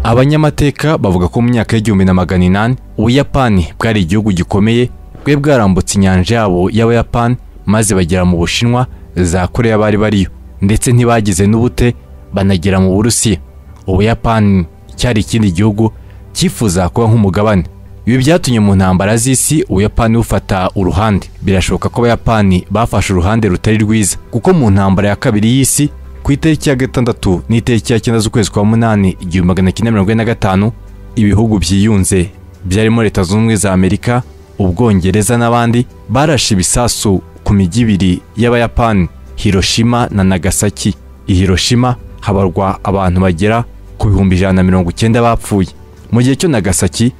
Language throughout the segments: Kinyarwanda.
abanyamateka bavuga ko mu myaka y'igihumbi na magana inani ubuyapani bwari igihugu gikomeye bwari bwarambutse inyanja yabo y'abayapani maze bagera mu bushinwa za koreya bari bariyo ndetse ntibagize n'ubute banagera mu burusiya ubuyapani cyari ikindi gihugu cyifuza kuba nk'umugabane ibi byatumye mu ntambara z'isi ubuyapani bufata uruhande birashoboka ko abayapani bafashe uruhande rutari rwiza kuko mu ntambara ya kabiri y'isi ku itariki ya gatandatu n'itariki ya cyenda z'ukwezi kwa munani igihumbi magana cyenda mirongo ine na gatanu ibihugu byiyunze byarimo leta zunze ubumwe za amerika ubwongereza n'abandi barashe ibisasu ku mijyi ibiri y'abayapani hiroshima na nagasaki i hiroshima habarwa abantu bagera ku bihumbi ijana na mirongo icyenda bapfuye mu gihe cyo nagasaki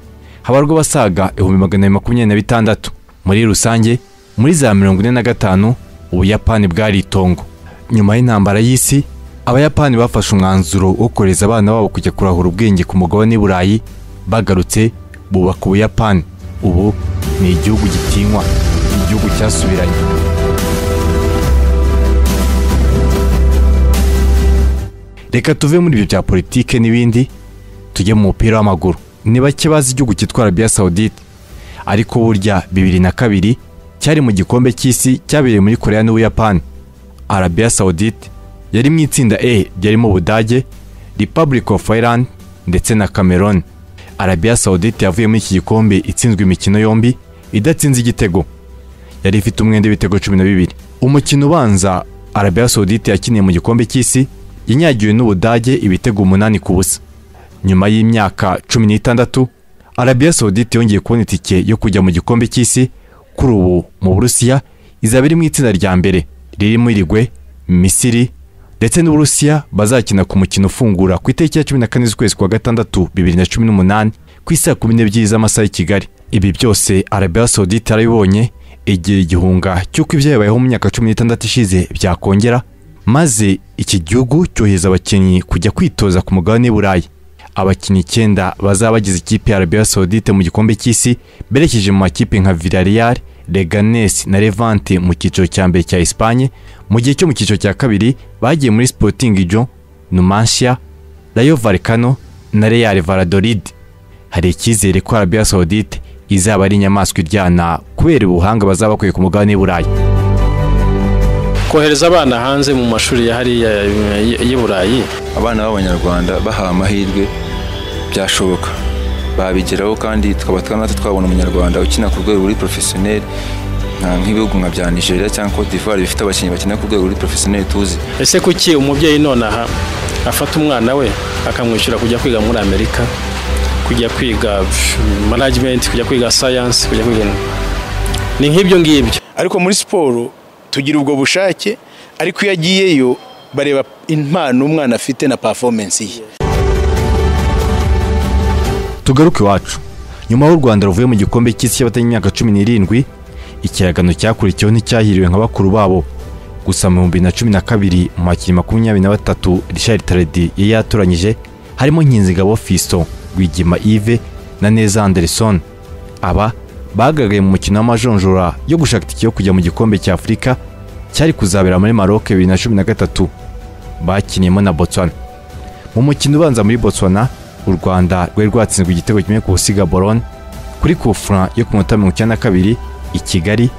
habarwa abasaga ibihumbi magana abiri makumyabiri na bitandatu muri rusange muri za mirongo ine na gatanu ubuyapani bwari itongo nyuma y'intambara y'isi abayapani bafashe umwanzuro wo kohereza abana babo kujya kurahura ubwenge ku mugabane w'i burayi bagarutse bubaka ubuyapani ubu ni igihugu gitinywa igihugu cyasubiranye reka tuve muri ibyo bya politike n'ibindi tujye mu mupira w'amaguru ni bake bazi igihugu cyitwa arabiya sawudite ariko burya bibiri na kabiri cyari mu gikombe cy'isi cyabereye muri korea n'ubuyapani arabiya sawudite yari mu itsinda e ryarimo ubudage republic of ireland ndetse na cameroon arabiya sawudite yavuye muri iki gikombe itsinzwe imikino yombi idatsinze igitego yari ifite umwenda w'ibitego cumi na bibiri umukino ubanza arabiya sawudite yakiniye mu gikombe cy'isi yanyagiwe n'ubudage ibitego umunani ku busa nyuma y'imyaka cumi n'itandatu arabiya sawudite yongeye kubona itike yo kujya mu gikombe cy'isi kuri ubu mu burusiya izaba iri mu itsinda rya mbere ririmo irigwe misiri ndetse n'uburusiya bazakina ku mukino ufungura ku itariki ya cumi na kane z'ukwezi kwa gatandatu bibiri na cumi n'umunani ku isaa kumi n'ebyiri z'amasaha y'i kigali ibi byose arabiya sawudite yarabibonye igira igihunga cy'uko ibyo yabayeho mu myaka cumi n'itandatu ishize byakongera maze iki gihugu cyohereza abakinnyi kujya kwitoza ku mugabane w'i burayi abakinnyi icyenda bazaba bagize ikipe ya arabiya sawudite mu gikombe cy'isi berekeje mu makipe nka villarreal reganes na levante mu cyiciro cya mbere cya esipanye mu gihe cyo mu cyiciro cya kabiri bagiye muri sporting jo numansia rayo varekano na real varadolid hari icyizere ko arabiya sawudite izaba ari inyamaswa iryana kubera ubuhanga bazaba bakwiye ku mugabane w'i burayi kohereza abana hanze mu mashuri ya hariya y'i burayi abana b'abanyarwanda bahawe amahirwe byashoboka babigeraho kandi tukaba natwe twabona umunyarwanda ukina ku rwego ruri porofesiyoneri nk'ibihugu nka bya nigeria cyangwa cote d'ivoire bifite abakinnyi bakina ku rwego ruri porofesiyoneri tuzi ese kuki umubyeyi nonaha afata umwana we akamwishyura kujya kwiga muri amerika kujya kwiga manajimenti kujya kwiga sayansi kujya kwiga ni nk'ibyo ngibyo ariko muri siporo tugira ubwo bushake ariko iyo agiyeyo bareba impano umwana afite na pafomensi ye tugaruke iwacu nyuma y'u rwanda ruvuye mu gikombe cy'isi y'imyaka cumi n'irindwi ikiragano cyakurikiyeho nticyahiriwe nka bakuru babo gusa mu bihumbi na cumi na kabiri mu makinnyi makumyabiri na batatu Richard Taredi yari yatoranyije harimo Nkinzigabo Fiston Rwigema Yves na Neza Anderson aba bagaragaye mu mukino w'amajonjora yo gushaka itike yo kujya mu gikombe cya afurika cyari kuzabera muri maroc bibiri na cumi na gatatu bakiniyemo na botswana mu mukino ubanza muri botswana u rwanda rwari rwatsinzwe igitego kimwe ku busiga boron kuri kufura yo ku minota mirongo icyenda na kabiri i kigali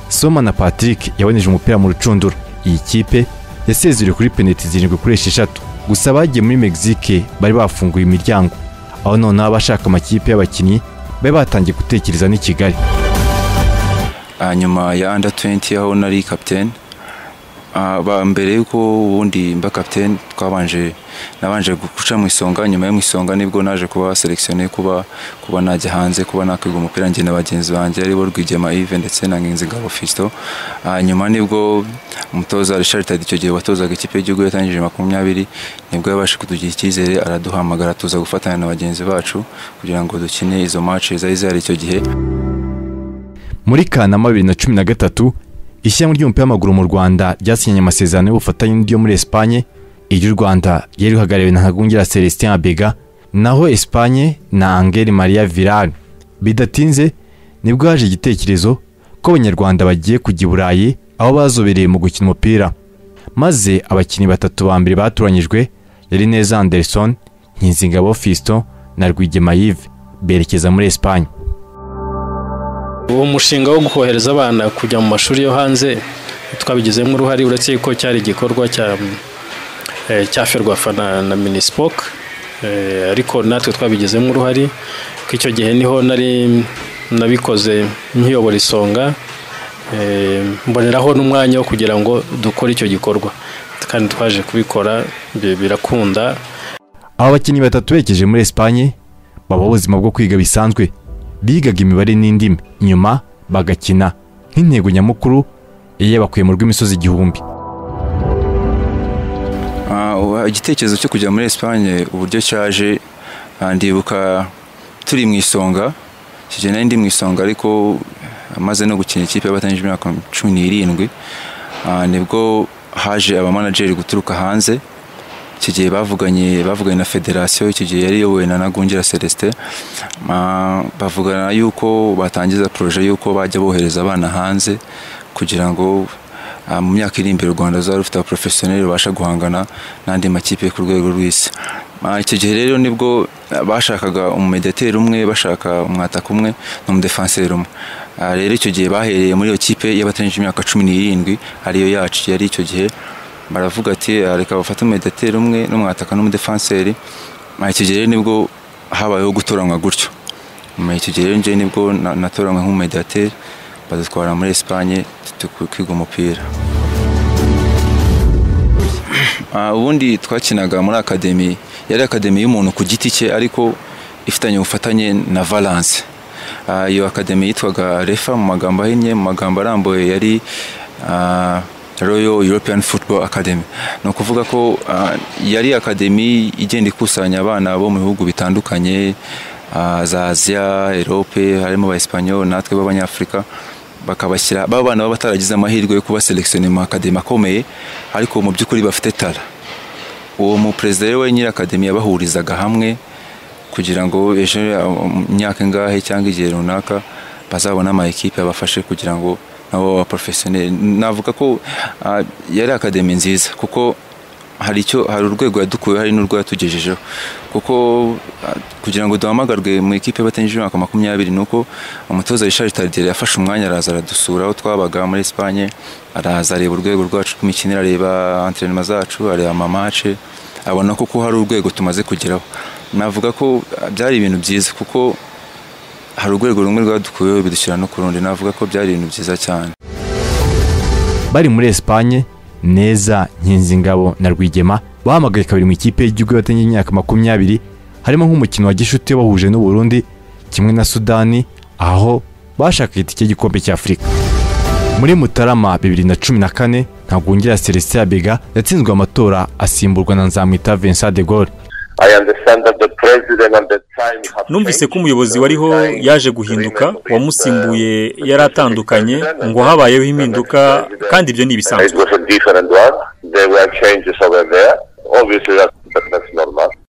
soma na patrick yaboneje umupira mu rucundura iyi kipe yasezereye kuri penaliti zirindwi kuri esheshatu gusa bagiye muri mexique bari bafunguye imiryango aho noneho abashaka amakipe y'abakinnyi bari batangiye gutekereza n'i kigali nyuma ya anda 20 aho nari kapitene mbere y'uko ubundi mba kapitene twabanje nabanje guca mu isonga nyuma yo mu isonga nibwo naje kuba selekisione kuba kuba najya hanze kuba nakwiga umupira njye na bagenzi banjye aribo Rwigema Yves ndetse na Nkinzigabo Fiston hanyuma nibwo umutoza Richard Tadi icyo gihe watozaga ikipe y'igihugu yatangije makumyabiri nibwo yabashe kutugira icyizere araduhamagara tuza gufatanya na bagenzi bacu kugira ngo dukine izo match zari zihari icyo gihe muri Kanama bibiri na cumi na gatatu ishyirahamwe ry'umupira w'amaguru mu rwanda ryasinyanye amasezerano y'ubufatanye n'iryo muri esipanye iryo u rwanda ryari rihagarariwe na ntagungira celestin abega naho esipanye na angeli maria virali bidatinze nibwo haje igitekerezo ko abanyarwanda bagiye kujya i burayi aho bazobereye mu gukina umupira maze abakinnyi batatu ba mbere batoranyijwe yari neza anderson nkinzingabo fiston na rwigema yive berekeza muri esipanye uwo mushinga wo kohereza abana kujya mu mashuri yo hanze twabigizemo uruhare uretse ko cyari igikorwa cya eh, cyaferwafa na, na minispoc eh, ariko natwe twabigizemo uruhare ko icyo gihe niho nari nabikoze nkiyobora isonga eh, mboneraho n'umwanya wo kugira ngo dukore icyo gikorwa kandi twaje kubikora bi- birakunda aho abakinnyi batatu berekeje muri esipanye baba ubuzima bwo kwiga bisanzwe bigaga imibare n'indimi nyuma bagakina nk'intego nyamukuru iyo yabakuye mu rw'imisozi igihumbi Ah, ubu- igitekerezo cyo kujya muri esipanye uburyo cyaje ah, ndibuka turi mu isonga icyo gihe nari ndi mu isonga ariko amaze no gukina ikipe y'abatangije imyaka cumi n'irindwi Ah, nibwo haje abamanageri guturuka hanze icyo gihe bavuganye bavuganye na federasiyo icyo gihe yari iyobowe na Nagungira Celestin Ah, bavugana yuko batangiza poroje yuko bajya bohereza abana hanze kugira ngo ah, mu myaka iri imbere u rwanda ruzaba rufite abaporofesiyoneri babasha guhangana n'andi makipe ku rwego rw'isi Ah, icyo gihe rero nibwo ah, bashakaga umumedeteri umwe bashaka umwataka umwe n'umudefanseri umwe Ah, rero icyo gihe bahereye muri iyo kipe y'abatanyije imyaka cumi n'irindwi ariyo yacu yari icyo gihe baravuga ati "Ah, reka bafate umumedeteri umwe n'umwataka n'umudefanseri Ah, icyo gihe rero nibwo habayeho gutoranywa gutyo nyuma y'icyo gihe rero njyewe nibwo na- natoranywe nk'umumediateri badutwara muri esipanye kwiga umupira Ah, ubundi twakinaga muri akademi yari akademi y'umuntu ku giti cye ariko ifitanye ubufatanye na valance Ah, iyo akademi yitwaga refa mu magambo ahinnye mu magambo arambuye yari ah, royal european football academy ni ukuvuga ko ah, yari akademi igenda ikusanya abana bo mu bihugu bitandukanye ah, za aziya erope harimo abaespanyol natwe b'abanyafurika bakabashyira ba bana baba bataragize amahirwe yo kuba selekisiyo mu akademi akomeye ariko mu by'ukuri bafite tara uwo muperezida rero we nyiri akademi yabahurizaga hamwe kugira ngo ejo um, imyaka ingahe cyangwa igihe runaka bazabone ama ekipe abafashe kugira ngo nabo baba porofesiyoneri navuga ko ah, yari akademi nziza kuko hari icyo hari urwego yadukuye hari n'urwo yatugejejeho kuko ah, kugira ngo duhamagarwe mu ikipe y'abatanyije imyaka makumyabiri ni uko umutoza Richard Tardier yafashe umwanya araza aradusura aho twabaga muri Espagne araza areba urwego rwacu rw'imikino areba antrenema zacu areba amamace abona ko ko hari urwego tumaze kugeraho navuga ko ah, byari ibintu byiza kuko hari urwego rumwe rwadukuyeho bidushyira no ku rundi navuga ko byari ibintu byiza cyane bari muri esipanye neza nkinzingabo na rwigema bahamagaye kabiri mu ikipe y'igihugu y'abatanye imyaka makumyabiri harimo nk'umukino wa gishuti wabahuje n'u Burundi kimwe na sudani aho bashakaga itike y'igikombe cy'afurika muri mutarama bibiri na cumi na kane ntagwungira celestin yabega yatsinzwe amatora asimburwa na nzamwita vincent de gaulle numvise ko umuyobozi wariho yaje guhinduka uwamusimbuye yari atandukanye ngo habayeho impinduka kandi ibyo ni ibisanzwe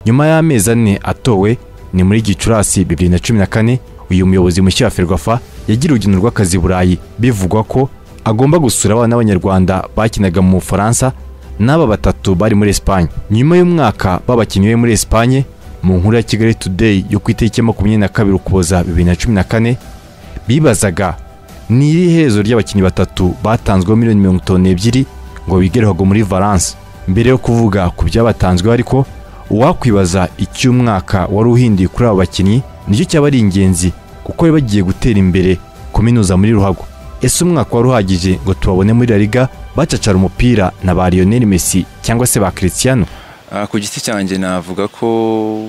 nyuma y'amezi ane atowe ni muri gicurasi bibiri na cumi na kane uyu muyobozi mushya wa ferwafa yagira urugendo rw'akazi i burayi bivugwa ko agomba gusura abana b'abanyarwanda bakinaga mu bufaransa n'aba batatu bari muri esipanye nyuma y'umwaka babakinnyi be muri esipanye mu nkuru ya kigali today yo ku itariki ya makumyabiri na kabiri ukuboza bibiri na cumi na kane bibazaga ni iri herezo ry'abakinnyi batatu batanzweho miliyoni mirongo itanu n'ebyiri ngo bigerwaga muri valence mbere yo kuvuga ku byabatanzweho ariko uwakwibaza icy'umwaka wari uhinduye kuri abo bakinnyi nicyo cyaba ari ingenzi kuko bari bagiye gutera imbere kuminuza muri ruhago ese umwaka wari uhagije ngo tubabone muri la liga bacacara umupira na ba lionel messi cyangwa se ba cristiano Ah, ku giti cyanjye navuga ko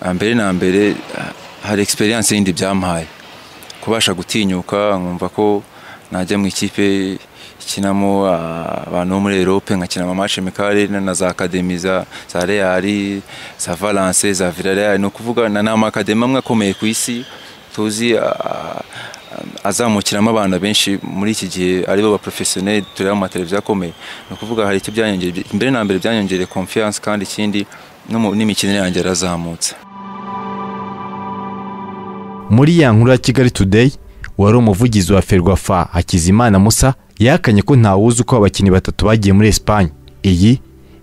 ah, mbere na mbere ah, hari experience yindi byampaye kubasha gutinyuka nkumva ko najya mu ikipe ikinamo ah, abantu bo muri Europe nkakina amamatch mekare na na za academy za za Real za Valence za Villarreal no kuvuga na nama academy amwe akomeye ku isi tuzi ah, ah, azamukiramo abana benshi muri iki gihe aribo ba professionnel tureba mu mateleviziyo akomeye ni ukuvuga hari icyo byanyongereye mbere na mbere byanyongereye confiance kandi ikindi no mu- n'imikinire yanjye yarazamutse muri ya nkuru ya kigali today wari umuvugizi wa ferwafa hakizimana musa yahakanye ko ntawuzi uko abakinnyi batatu bagiye muri esipanye iyi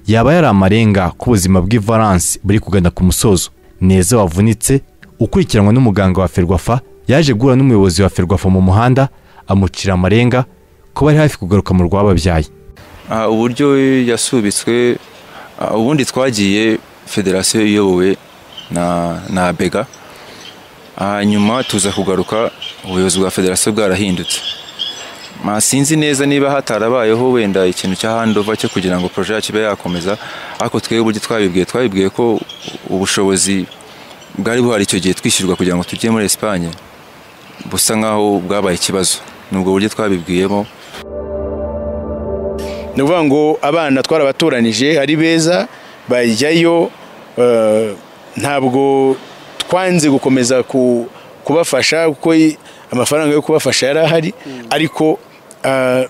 yaba yari amarenga ko ubuzima bw'ivaransi buri kugana ku musozo neza wavunitse ukurikiranwa n'umuganga wa ferwafa yaje guhura n'umuyobozi wa ferwafa mu muhanda amucira amarenga ko bari hafi kugaruka mu rwababyaye Ah, uburyo yasubitswe ah, ubundi twagiye federasiyo iyobowe na na bega hanyuma tuza kugaruka ubuyobozi bwa federasiyo bwarahindutse Ma, sinzi neza niba hatarabayeho wenda ikintu cya handova cyo kugira ngo poroje yacu ibe yakomeza ariko twebwe uburyo twabibwiye twabibwiye ko ubushobozi bwari buhari icyo gihe twishyurwa kugira ngo tujye muri esipanye busa nk'aho bwabaye ikibazo ni ubwo buryo twabibwiyemo ni ukuvuga ngo abana twarabatoranije ari beza bajyayo eh, ntabwo twanze gukomeza ku- kubafasha kuko i- amafaranga yo kubafasha yari ahari ariko eh,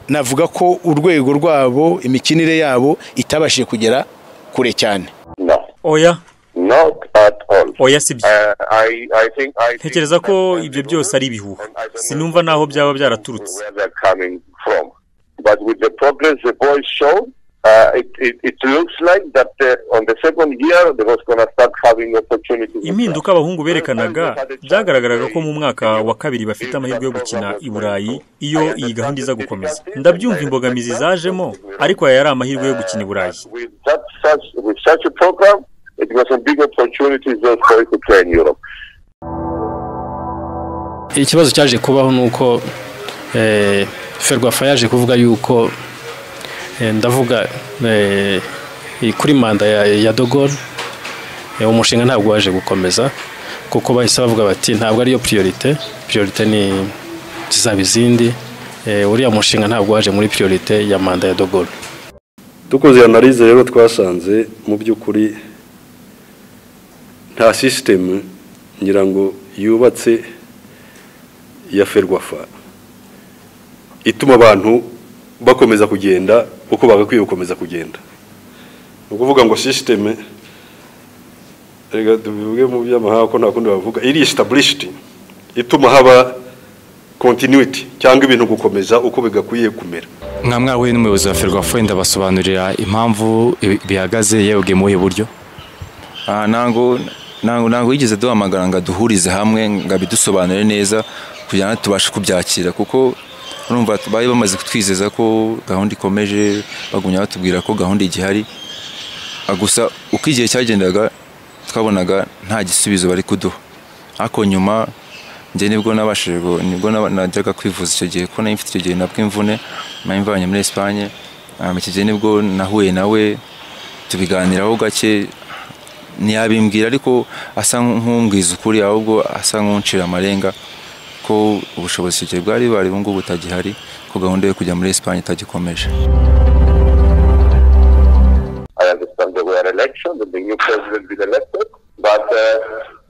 navuga ko urwego rwabo imikinire yabo itabashije kugera kure cyane No, oya not at all. oya sibyo Uh, I, I think I think ntekereza ko that- ibyo byose ari ibihuha And I don't know sinumva n'aho byaba byaraturutse where they're coming from. But with the progress the boys show, uh, it, it, it looks like that uh, on the second year they was going to start having opportunities. impinduka abahungu berekanaga byagaragaraga ko mu mwaka wa kabiri bafite amahirwe yo gukina i burayi iyo iyi gahunda iza gukomeza ndabyumva imbogamizi zajemo ariko aya yari amahirwe yo gukina i burayi With that such with such a program, it was a big opportunity just for you to play in Europe. ikibazo cyaje kubaho ni uko eh, ferwafa yaje kuvuga yuko eh, ndavuga eh, kuri manda ya, ya dogol eh, umushinga ntabwo waje gukomeza kuko bahise bavuga bati ntabwo ariyo priorite priorite ni zizaba izindi eh, uriya mushinga ntabwo waje muri priorite ya manda ya dogol dukoze iyo analize rero twasanze mu by'ukuri nta sisitemu ngira ngo yubatse ya ferwafa ituma abantu bakomeza kugenda uko bagakwiye gukomeza kugenda ni ukuvuga ngo sisitemu reka tubivuge mu by'amahanga ko nta kundi bavuga iri isitabulishiti ituma haba kontinuiti cyangwa ibintu gukomeza uko bigakwiye kumera mwa mwahuye n'umuyobozi wa ferwafa ndabasobanurira impamvu ibi- bihagaze yabwiye mu buhe buryo Ah, ntabwo ntabwo ntabwo wigeze duhamagara ngo aduhurize hamwe ngo abidusobanure neza kugira ngo tubashe kubyakira kuko urumva bari bamaze kutwizeza ko gahunda ikomeje bagumya batubwira ko gahunda igihari Ah, gusa uko igihe cyagendaga twabonaga nta gisubizo bari kuduha ariko nyuma njye nibwo nabashije gu- nibwo naba- najyaga kwivuza icyo gihe ko nari mfite icyo gihe nabwo imvune nari mvanye muri Espagne Ah, iki gihe nibwo nahuye nawe tubiganiraho gake ntiyabimbwira ariko asa nk'umbwiza ukuri ahubwo asa nk'uncira amarenga ko ubushobozi icyo gihe bwari bari ubu ngubu butagihari ko gahunda yo kujya muri esipanye itagikomeje I understand there were elections and the new president been elected, but uh,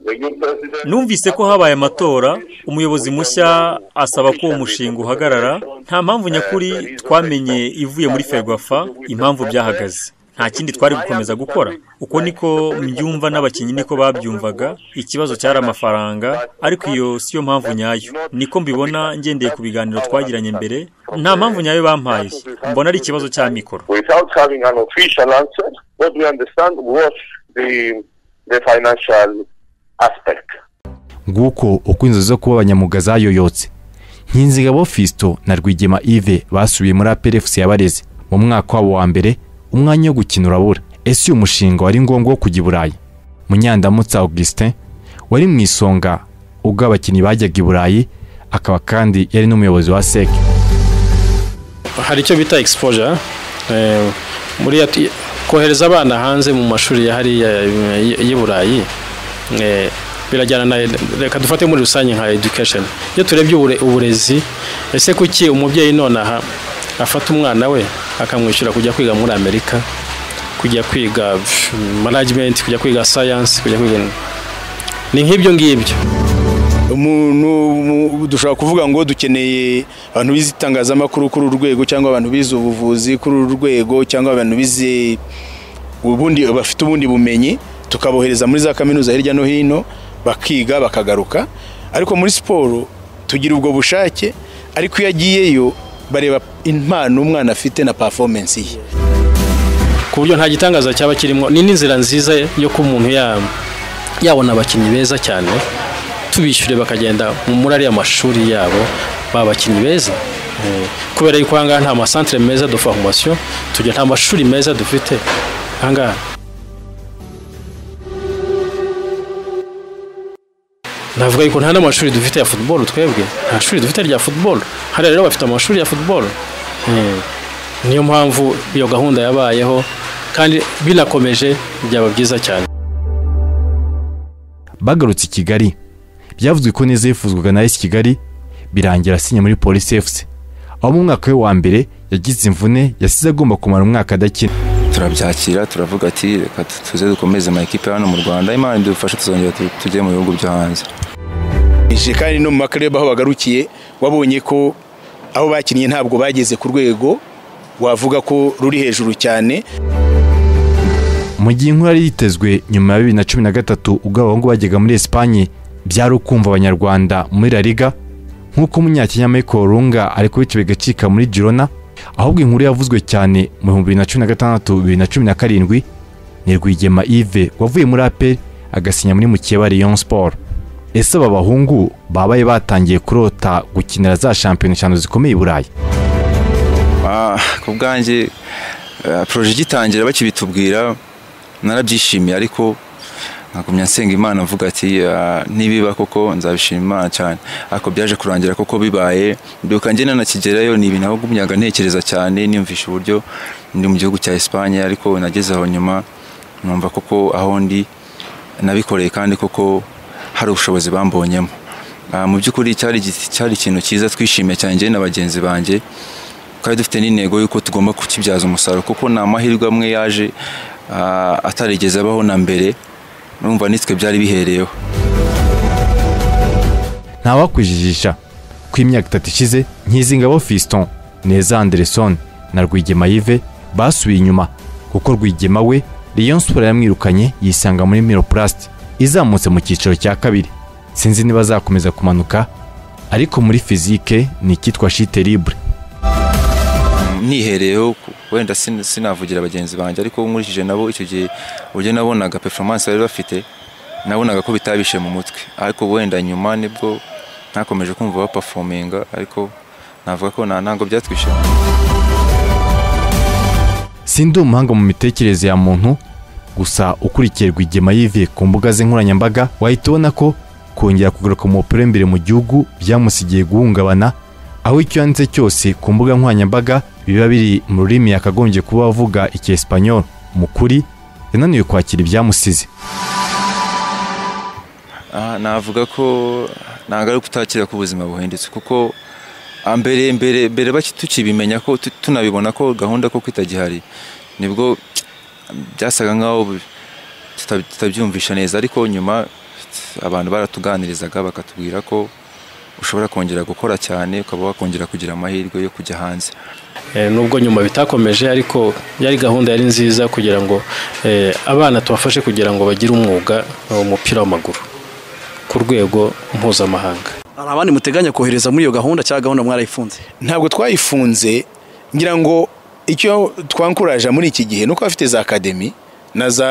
the new president. numvise ko habaye amatora umuyobozi mushya asaba ko uwo mushinga uhagarara nta mpamvu nyakuri twamenye ivuye muri ferwafa impamvu byahagaze nta kindi twari gukomeza gukora uko niko mbyumva n'abakinnyi niko babyumvaga ikibazo cyari amafaranga ariko iyo siyo mpamvu nyayo niko mbibona ngendeye ku biganiro twagiranye mbere nta mpamvu nyayo bampaye mbona ari ikibazo cya mikoro Without having an official answer, what we understand was the the financial aspect. nguko uko inzozi zo kuba abanyamuga zayoyotse nkinzigabo fisito na rwigema ive basubiye muri aperefusi yabareze mu mwaka wabo wa mbere umwanya wo gukina urabura ese uyu mushinga wari ngombwa wo kujya i burayi munyandamutsa augustin wari mu isonga ubwo abakinnyi bajyaga i burayi akaba kandi yari n'umuyobozi wa seke hari icyo bita exposure eh, muri ya- kohereza abana hanze mu mashuri ya hariya eh, y'i burayi eh, birajyana na reka dufate muri rusange nka education iyo turebye ubure- uburezi ese kuki umubyeyi nonaha afata umwana we akamwishyura kujya kwiga muri amerika kujya kwiga pf, management kujya kwiga science kujya kwiga ni nk'ibyo ngibyo umuntu mu- dushobora kuvuga ngo dukeneye abantu bize itangazamakuru kuri uru rwego cyangwa abantu bize ubuvuzi kuri uru rwego cyangwa abantu bize ubundi bafite ubundi bumenyi tukabohereza muri za kaminuza hirya no hino bakiga bakagaruka ariko muri siporo tugira ubwo bushake ariko iyo agiyeyo bareba impano umwana afite na performance ye ku buryo nta gitangaza cyaba kirimo ni n'inzira nziza yo kuba umuntu ya- yabona abakinnyi beza cyane tubishyure bakagenda muri ariya mashuri yabo ba bakinnyi beza Eh, kubera yuko ahangaha nta masantere meza de formation tugira nta mashuri meza dufite ahangaha navuga yuko nta n'amashuri dufite ya football twebwe nta shuri dufite rya football hariya rero bafite amashuri ya football Eh, niyo mpamvu iyo gahunda yabayeho kandi binakomeje byaba byiza cyane bagarutse i kigali byavuzwe ko neza yifuzwaga na esi kigali birangira asinya muri polisi efuse aho mu mwaka we wa mbere yagize imvune yasize agomba kumara umwaka adakina turabyakira turavuga ati reka tuze dukomeze amakipe hano mu rwanda imana idufashe tuzongera tu- tujye mu bihugu byo hanze Ije kandi no mu makareba aho bagarukiye wabonye ko aho bakinnye ntabwo bageze ku rwego wavuga ko ruri hejuru cyane mu gihe inkuru yari yitezwe nyuma ya bibiri na cumi na gatatu ubwo abahungu bajyaga muri esipanye byari ukumva abanyarwanda muri la liga nk'uko umunyakenya michael runga ari kubica bigacika muri girona ahubwo inkuru yavuzwe cyane mu bihumbi bibiri na cumi na gatandatu bibiri na cumi na karindwi ni rwigema ive wavuye muri aperi agasinya muri mukeba rayon sport ese aba bahungu babaye batangiye kurota gukinira za shampiyona eshanu zikomeye i burayi Ah, ku bwanjye ah, poroje igitangira bakibitubwira narabyishimiye ariko nkagumya nsenga imana mvuga ati ah, nibiba koko nzabishima imana cyane ariko byaje kurangira koko bibaye mbyuka njye nanakigerayo ni ibintu nagumyaga ntekereza cyane niyumvisha uburyo ndi mu gihugu cya Espagne ariko nageze aho nyuma numva koko aho ndi nabikoreye kandi koko hari ubushobozi bambonyemo Ah, mu by'ukuri cyari igi- cyari ikintu cyiza twishimiye cyane njye na bagenzi banjye kandi dufite n'intego y'uko tugomba kukibyaza umusaruro kuko ni amahirwe amwe yaje ah, atarigeze abaho na mbere urumva nitwe byari bihereyeho ntawakwijijisha ko imyaka itatu ishize nkizingabo fiston neza anderson na rwigema yive basubiye inyuma kuko rwigema we Rayon Sport yamwirukanye yisanga muri miroplast izamutse mu cyiciro cya kabiri sinzi niba azakomeza kumanuka ariko muri fizike ni icyitwa shite libre nihereyeho ku- wenda sin- sinavugira bagenzi banjye ariko nkurikije nabo icyo gihe uburyo nabonaga performance bari bafite nabonaga ko bitabishe mu mutwe ariko wenda nyuma nibwo nakomeje kumva bapafominga ariko navuga ko nta ntango byatwishyura sindi umuhanga mu mitekerereze ya muntu gusa ukurikiye rwigema yive ku mbuga ze nkoranyambaga wahita ubona ko kongera kugaruka mu mupira w'imbere mu gihugu byamusigiye guhungabana aho icyo yanditse cyose ku mbuga nkoranyambaga biba biri mu rurimi yakagombye kuba avuga icyesipanyoro mu kuri yananiwe kwakira ibyamusize Ah, navuga ko ntabwo ari ukutakira ko ubuzima buhendutse kuko ah, mbere mbere mbere baki- tukibimenya ko tu- tunabibona ko gahunda koko itagihari nibwo byasaga nk'aho bi- tuta- tutabyumvisha neza ariko nyuma abantu baratuganirizaga bakatubwira ko ushobora kongera gukora cyane ukaba wakongera kugira amahirwe yo kujya hanze Eh, nubwo nyuma bitakomeje ariko yari gahunda yari nziza kugira ngo eh, abana tubafashe kugira ngo bagire umwuga eh, umupira w'amaguru ku rwego mpuzamahanga hari abandi muteganya kohereza muri iyo gahunda cyangwa gahunda mwarayifunze ntabwo twayifunze ngira ngo icyo twankuraje muri iki gihe nuko bafite za akademi na za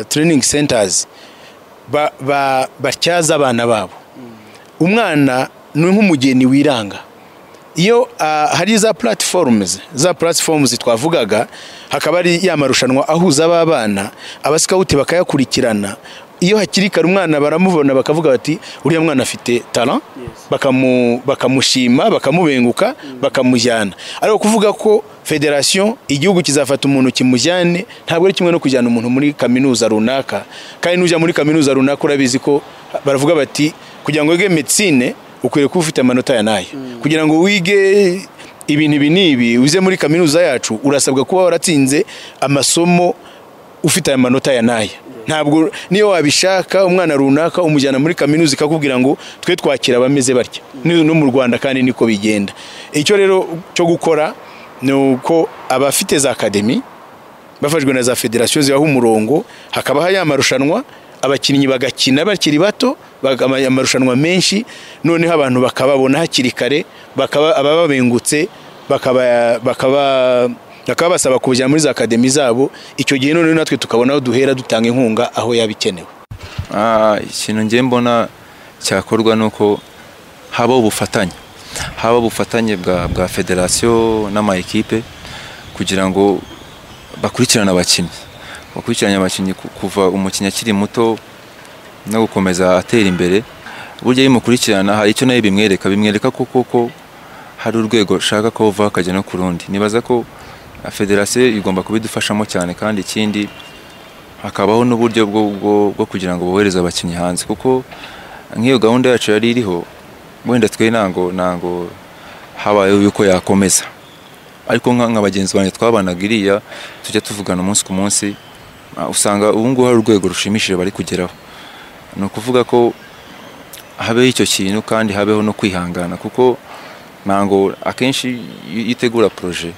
training centers ba- ba- batyaza abana babo umwana ni nk'umugeni wiranga iyo ah, hari za platforms za platforms twavugaga hakaba ari ya marushanwa ahuza aba bana abasikawuti bakayakurikirana iyo hakiri kare umwana baramubona bakavuga bati uriya mwana afite talent bakamu- bakamushima bakamubenguka bakamujyana ariko kuvuga ko federasiyo igihugu kizafata umuntu kimujyane ntabwo ari kimwe no kujyana umuntu muri kaminuza runaka kandi n'ujya muri kaminuza runaka urabizi ko baravuga bati kugira ngo wige medicine ukwiriye kuba ufite amanota ya nayo kugira ngo wige ibintu ibi n'ibi uze muri kaminuza yacu urasabwa kuba waratsinze amasomo ufite aya manota ya naya ntabwo niyo wabishaka umwana runaka umujyana muri kaminuza ikakubwira ngo twe twakira abameze batya Ni- no mu rwanda kandi niko bigenda icyo rero cyo gukora ni uko abafite za akademi bafashwe na za federasiyo zibaho umurongo hakabaho ya marushanwa abakinnyi bagakina bakiri bato baga- ama- amarushanwa menshi noneho abantu bakababona hakiri kare bakaba abababengutse bakaba bakaba bakaba basaba kubujyana muri za akademi zabo icyo gihe noneho natwe tukabona aho duhera dutanga inkunga aho yaba ikenewe Ah, ikintu ngiye mbona cyakorwa ni uko haba ubufatanye haba ubufatanye bwa bwa federasiyo n'ama ekipe kugira ngo bakurikirane abakinnyi bakurikirane abakinnyi ku- kuva umukinnyi akiri muto no gukomeza atera imbere burya iyo umukurikirana hari icyo nayo bimwereka bimwereka ko koko hari urwego ushaka ko uva akajya no ku rundi nibaza ko ah, federasiyo igomba kubidufashamo cyane kandi ikindi hakabaho n'uburyo bwo, bwo, bwo kugira ngo bohereze abakinnyi hanze kuko nk'iyo gahunda yacu yari iriho wenda twe ntango ntango habayeho yuko yakomeza ariko nka nka bagenzi banjye twabanaga iriya tujya tuvugana umunsi ku munsi ah, usanga ubu ngubu hari urwego rushimishije bari kugeraho ni ukuvuga ko habeho icyo kintu kandi habeho no kwihangana kuko ntango akenshi iyo iyo utegura poroje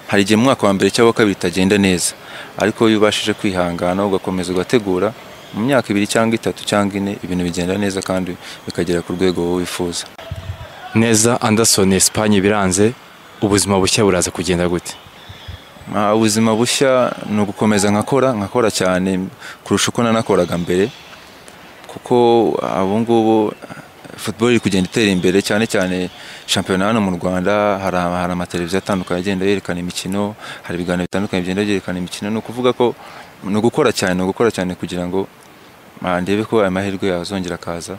hari igihe mu mwaka wa mbere cyangwa wa kabiri itagenda neza ariko iyo ubashije kwihangana ugakomeza ugategura mu myaka ibiri cyangwa itatu cyangwa ine ibintu bigenda neza kandi bikagera ku rwego wowe wifuza neza anderson esipanye biranze ubuzima bushya buraza kugenda gute Ah, ubuzima bushya ni ugukomeza nkakora nkakora cyane kurusha uko nanakoraga mbere kuko ah, ubu ngubu ah, football iri kugenda itera imbere cyane cyane shampiyona hano mu rwanda hari ama- hari amateleviziyo atandukanye agenda yerekana imikino hari ibiganiro bitandukanye bigenda byerekana imikino ni ukuvuga ko ni ugukora cyane ni ugukora cyane kugira ngo ah, ndebe ko aya mahirwe yazongera akaza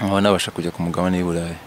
nkaba nabasha kujya ku mugabane w'i burayi